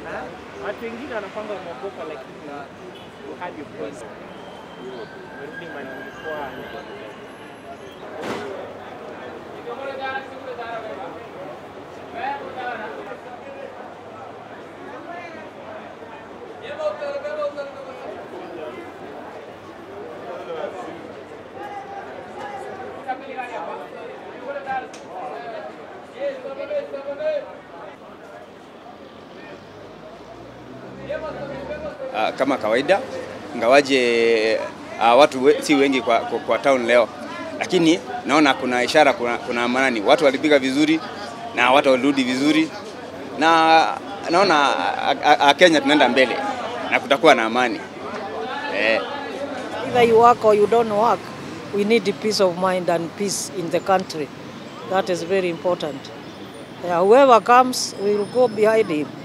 Watu wengine wanapanga umeogopa, lakini you had your point. Umerudi mahali ulikuwa. uh, kama kawaida ingawaje uh, watu we, si wengi kwa, kwa, kwa town leo, lakini naona kuna ishara, kuna, kuna amani. Watu walipiga vizuri na watu walirudi vizuri, na naona a, a, a Kenya tunaenda mbele na kutakuwa na amani eh. Either you work or you don't work, we need peace of mind and peace in the country. That is very important. Yeah, whoever comes, we will go behind him.